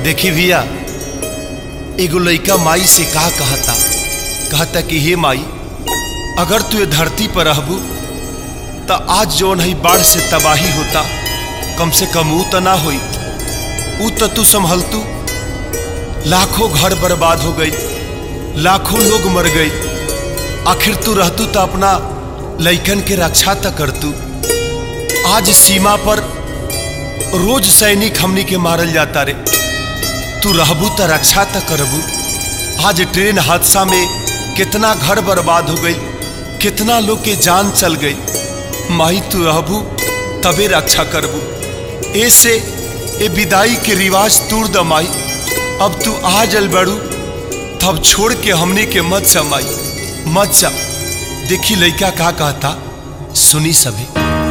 देखी भैया एगो लइका माई से का कहता कहता कि हे माई अगर तू ये धरती पर रहबू तो आज जौन है बाढ़ से तबाही होता कम से कम ऊ तो ना होई ऊ तो तू संभलतू लाखों घर बर्बाद हो गई लाखों लोग मर गई आखिर तू रहतू तो अपना लइकन के रक्षा त करतू आज सीमा पर रोज सैनिक हमनी के मारल जाता रे तू रहबू त रक्षा त करबू आज ट्रेन हादसा में कितना घर बर्बाद हो गई कितना लोग के जान चल गई माई तू रहबू तबे रक्षा करबू ऐसे ए विदाई के रिवाज तूर द माई अब तू आ जल बड़ू तब छोड़ के हमने के मत समाई मत जा देखी लइका का कहता सुनी सभी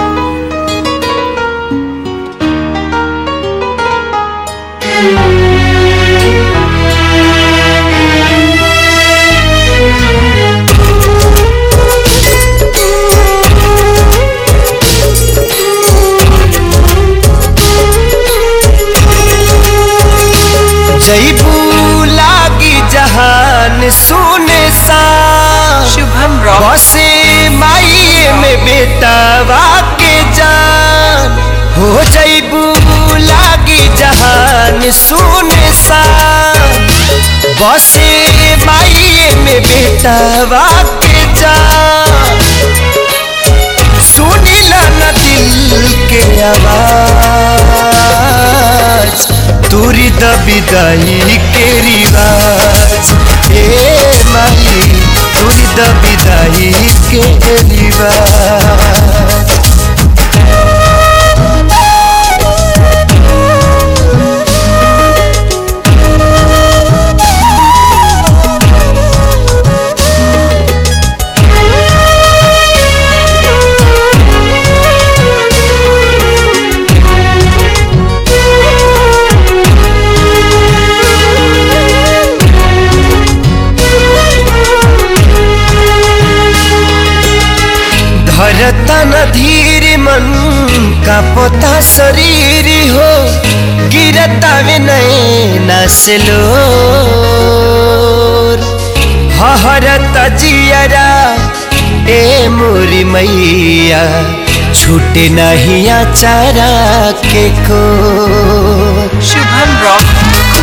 जैबू लागी जहान सुने सा शुभम रॉक बसे माइये में बेटावा के जान हो जैबू लागी जहान सुने सा बसे माइये में बेटावा के जान सुनिला न दिल के आवाज दूरी द विदाई के रिवाज ए माई दूरी द विदाई के रिवाज धरता न धीर मन का पोता शरीर हो गिरता विनय नसलो हहरत जियरा ए मोरी मैया छूटे नहीं चारा के को शुभम रॉक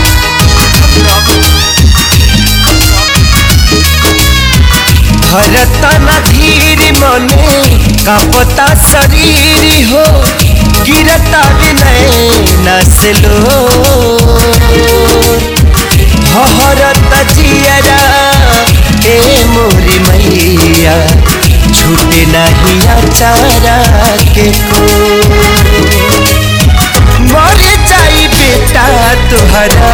भरतन धीर मने कापता शरीर हो गिरता विनय नसलो हरत जियरा ए मोरी मैया छूटे नहीं चारा के को मर जाई बेटा तुहरा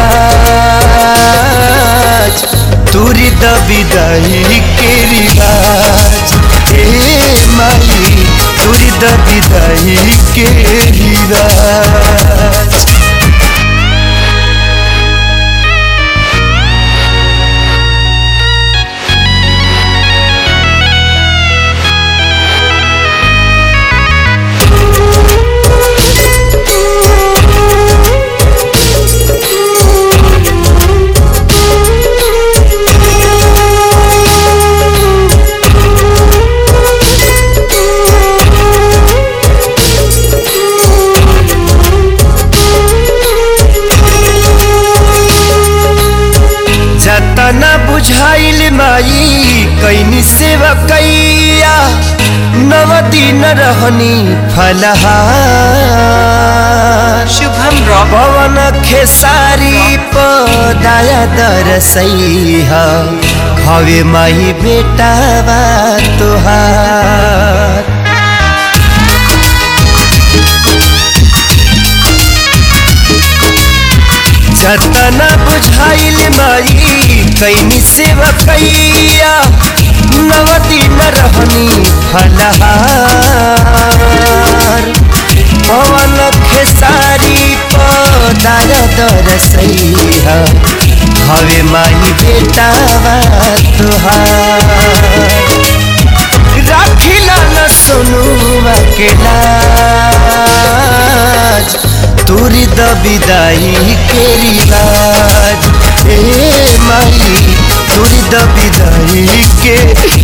तुरी द विदाई के रिवाज ए माई तुरी द विदाई के रिवाज जतना बुझाइल माई कैनी सेवा कैया नव दिन रहनी फलहार शुभम रॉक पवन खेसारी पदाया दरसैहा खवे माई बेटावा तोहार जतना बुझाइल माई कैनी सेवा कैया नव दिन रहनी फलहार पवन खेसारी पदार दरसैहा हवे माई बेटावा तुहार राखिला न सुनुआ के लाज तोरी द विदाई के रिवाज ए माई तोड़ी द विदाई के